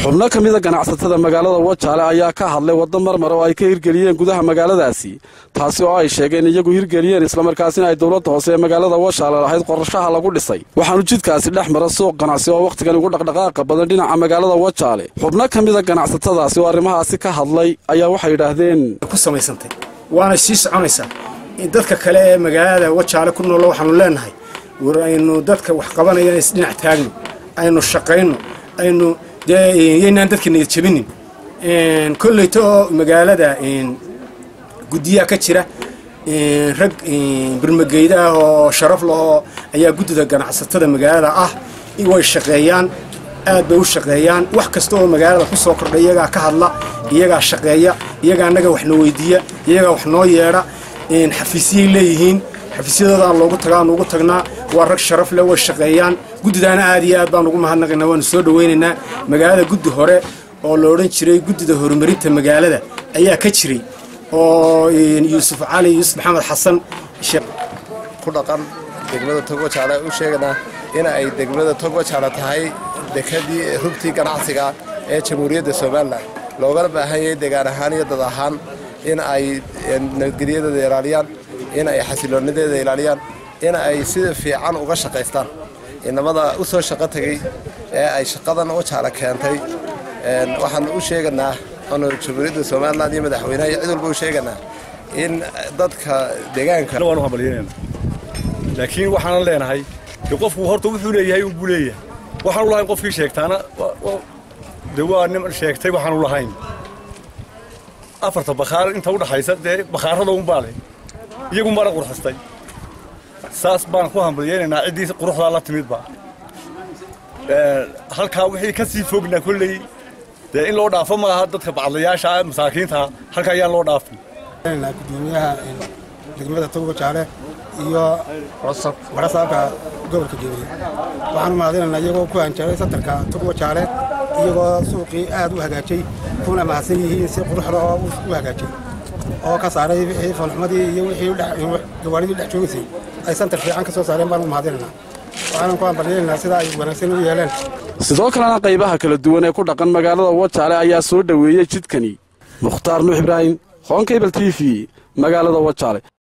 xubno ka mida ganacsatada magaalada wajaale ayaa ka hadlay waddo marmar oo ay ka hirgeliyeen gudaha magaaladaasi taasi oo ay sheegeen iyagu hirgeliyeen islamarkaasina ay dowladda hoose ee magaalada washaale lahayd qorashaha lagu dhisay waxaanu jidkaasi dhex mara suuq ganacsi oo wakhtigan ugu dhaqdhaqaaqa badan dhinaca magaalada wajaale xubno ka mida ganacsatadaasi oo arrimahaasi ka hadlay ayaa waxay yidhaahdeen ku samaysantay waana sii soconaysaa dadka kale ee magaalada wajaale ku nool waxaanu leenahay war aynu dadka wax qabanayaan isdhinac taagno aynu shaqayno aynu dee yaynaan dadka niyad jabinin kolleyta oo magaalada guddiyaa ka jira rag birmageyda ah oo sharaf lahoo ayaa guddida ganacsatada magaalada ah way shaqeeyaan aad bay u shaqeeyaan wax kasta oo magaalada ku soo kordha iyagaa ka hadla iyagaa shaqeeya iyagaa annaga wax noo weydiiya iyagaa wax noo yeedha xafiisyay leeyihiin xafiisyadooda aan loogu tagaa nuugu tagnaa waa rag sharaf leh way shaqeeyaan guddidaana aad iyo aad baan ugu mahadnaqaynaa waanu soo dhawaynaynaa magaalada guddi hore oo la odhan jiray guddida horumarinta magaalada ayaa ka jiray oo yuusuf cali yuusuf maxamed xasan ku dhaqan degmada togwajaale u sheeganaa in ay degmada togwajaale tahay dekadii rugtii ganacsiga ee jamhuuriyadda somalilan loogala baahan yahay degaan ahaan iyo dad ahaan in ay nabadgelyadeeda ilaaliyaan in ay xasiloonadeeda ilaaliyaan in ay sida fiican uga shaqaystaan inamada u soo shaqo tegey ee ay shaqadan wajaale keentay waxaan u sheeganaa anu jamhuuriyadda somalilan iyo madaxweynaha iyo cid walba u sheeganaa in dadka deegaanka waan u hambalyeynayna laakiin waxaanan leenahay de qofku horta wuxuu leeyahay unbuu leeyahay waxaanu lahayn qofkii sheegtaana de waa nin sheegtay waxaanu lahayn afarta bakhaar inta u dhaxaysa dee bakhaarada unbaa leh iyagun baana qurxistay saas baan ku hambalyeynaynaa ciddii quruxdaa la timidba halkaa wixii ka sii fognaa kolley dee in loo dhaafo maaha dadka bacadlayaasha masaakiinta halkaa ayaan loo dhaafin gudoomiyaha degmada togwajaale iyo warasaabka gobolka gebiye waxaanu mahadinaynaa iyagoo ku hanjabay satarka togwajaale iyagoo suuqii aad u hagaajay kuna mahadsan yihiin si quruxda oo u hagaajay oo ka saaray wixii falxumadii iyo wixii gawaanidii dhex joogaysay ay santar fiican ka soo saareen baanu mahadinaynaa waxaanan ku hambalyeynaa sida ay wanaagsan u yeeleen sidoo kalena qaybaha kala duwan ee ku dhaqan magaalada wajaale ayaa soo dhoweeyey jidkani mukhtaar nuux ibraahim hoonkaybal t v magaalada wajaale